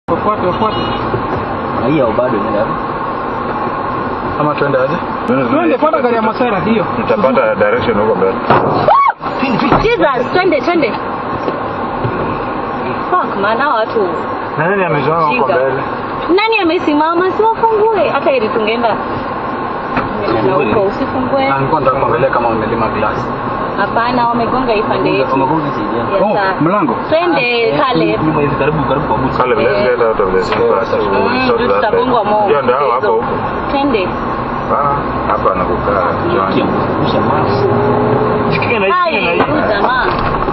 Wafuate, wafuate. Na hiyo bado inaenda. Ama tuende aje? Tuende fuata gari ya Masera hiyo. Tutapata direction huko mbele. Jesus, twende twende. Fuck man, hao watu. Nani amesimama huko Shika. mbele? Nani amesimama? Si wafungue. Hata ili tungeenda. Tungeenda na huko usifungue. Na nilikuwa nataka kuangalia kama wamelima glasi. Hapana, wamegonga hii pande yetu. Wamegonga saidia. Yes, Oh, sir. mlango. Twende kale. Nyumba hivi karibu karibu kwa busi. Kale let's get out of this. Mm, ndio tutagongwa mo. Hiyo ndio hao hapo huko. Twende. Ah, hapa anakukaa. John. Kisha mask. Sikia na Hai, huyu jamaa.